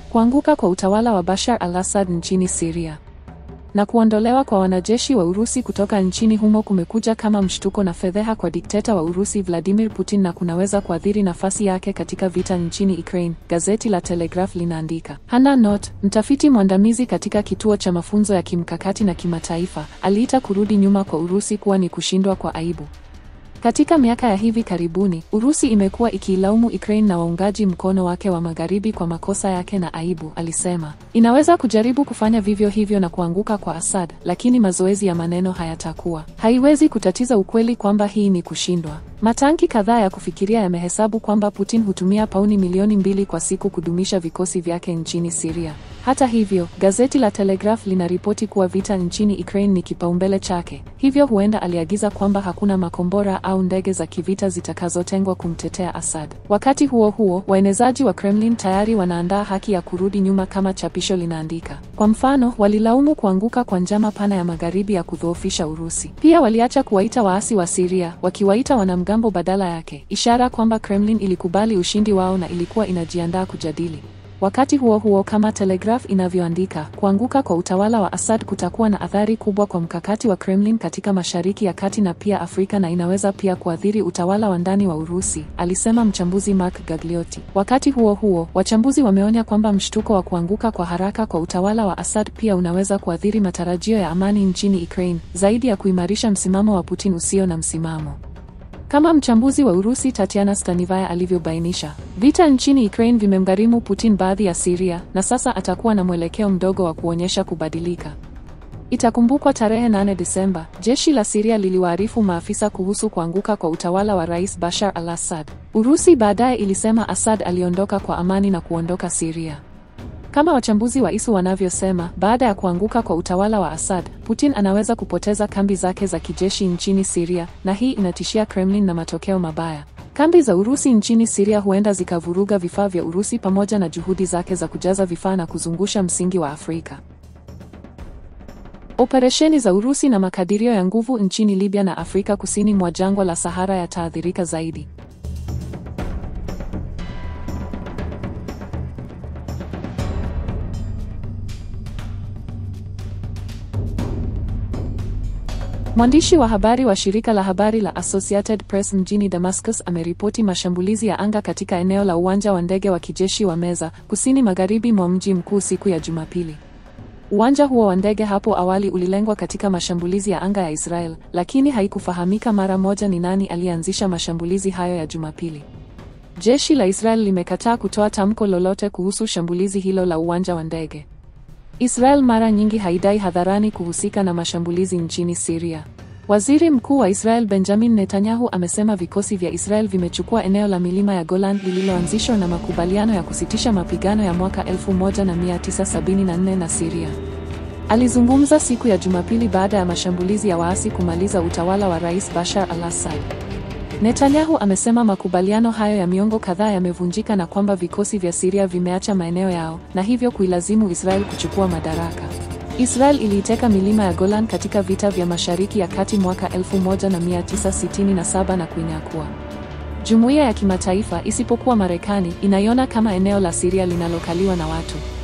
Kuanguka kwa utawala wa Bashar al-Assad nchini Syria na kuondolewa kwa wanajeshi wa Urusi kutoka nchini humo kumekuja kama mshtuko na fedheha kwa dikteta wa Urusi Vladimir Putin na kunaweza kuathiri nafasi yake katika vita nchini Ukraine, gazeti la Telegraph linaandika. Hannah Knott, mtafiti mwandamizi katika kituo cha mafunzo ya kimkakati na kimataifa, aliita kurudi nyuma kwa Urusi kuwa ni kushindwa kwa aibu. Katika miaka ya hivi karibuni, Urusi imekuwa ikiilaumu Ukraine na waungaji mkono wake wa magharibi kwa makosa yake na aibu, alisema. Inaweza kujaribu kufanya vivyo hivyo na kuanguka kwa Assad, lakini mazoezi ya maneno hayatakuwa. Haiwezi kutatiza ukweli kwamba hii ni kushindwa. Matanki kadhaa ya kufikiria yamehesabu kwamba Putin hutumia pauni milioni mbili kwa siku kudumisha vikosi vyake nchini Syria. Hata hivyo, gazeti la Telegraph linaripoti kuwa vita nchini Ukraine ni kipaumbele chake. Hivyo huenda aliagiza kwamba hakuna makombora au ndege za kivita zitakazotengwa kumtetea Assad. Wakati huo huo, waenezaji wa Kremlin tayari wanaandaa haki ya kurudi nyuma kama chapisho linaandika. Kwa mfano, walilaumu kuanguka kwa njama pana ya magharibi ya kudhoofisha Urusi. Pia waliacha kuwaita waasi wa Syria, wakiwaita wanamgambo badala yake, ishara kwamba Kremlin ilikubali ushindi wao na ilikuwa inajiandaa kujadili. Wakati huo huo, kama Telegraph inavyoandika, kuanguka kwa utawala wa Assad kutakuwa na athari kubwa kwa mkakati wa Kremlin katika Mashariki ya Kati na pia Afrika na inaweza pia kuathiri utawala wa ndani wa Urusi, alisema mchambuzi Mark Gagliotti. Wakati huo huo, wachambuzi wameonya kwamba mshtuko wa kuanguka kwa haraka kwa utawala wa Assad pia unaweza kuathiri matarajio ya amani nchini Ukraine, zaidi ya kuimarisha msimamo wa Putin usio na msimamo. Kama mchambuzi wa Urusi Tatiana Stanivaya alivyobainisha, vita nchini Ukraine vimemgharimu Putin baadhi ya Syria na sasa atakuwa na mwelekeo mdogo wa kuonyesha kubadilika. Itakumbukwa tarehe 8 Desemba, jeshi la Syria liliwaarifu maafisa kuhusu kuanguka kwa utawala wa Rais Bashar al-Assad. Urusi baadaye ilisema Assad aliondoka kwa amani na kuondoka Syria. Kama wachambuzi wa ISU wanavyosema, baada ya kuanguka kwa utawala wa Assad, Putin anaweza kupoteza kambi zake za kijeshi nchini Syria, na hii inatishia Kremlin na matokeo mabaya. Kambi za Urusi nchini Syria huenda zikavuruga vifaa vya Urusi pamoja na juhudi zake za kujaza vifaa na kuzungusha msingi wa Afrika. Operesheni za Urusi na makadirio ya nguvu nchini Libya na Afrika kusini mwa jangwa la Sahara yataathirika zaidi. Mwandishi wa habari wa shirika la habari la Associated Press mjini Damascus ameripoti mashambulizi ya anga katika eneo la uwanja wa ndege wa kijeshi wa Meza, kusini magharibi mwa mji mkuu siku ya Jumapili. Uwanja huo wa ndege hapo awali ulilengwa katika mashambulizi ya anga ya Israel, lakini haikufahamika mara moja ni nani aliyeanzisha mashambulizi hayo ya Jumapili. Jeshi la Israel limekataa kutoa tamko lolote kuhusu shambulizi hilo la uwanja wa ndege. Israel mara nyingi haidai hadharani kuhusika na mashambulizi nchini Syria. Waziri Mkuu wa Israel Benjamin Netanyahu amesema vikosi vya Israel vimechukua eneo la milima ya Golan lililoanzishwa na makubaliano ya kusitisha mapigano ya mwaka 1974 na Syria. Alizungumza siku ya Jumapili baada ya mashambulizi ya waasi kumaliza utawala wa Rais Bashar al-Assad. Netanyahu amesema makubaliano hayo ya miongo kadhaa yamevunjika na kwamba vikosi vya Syria vimeacha maeneo yao na hivyo kuilazimu Israel kuchukua madaraka. Israel iliiteka milima ya Golan katika vita vya Mashariki ya Kati mwaka 1967 na kuinyakua. Jumuiya ya kimataifa isipokuwa Marekani inaiona kama eneo la Syria linalokaliwa na watu.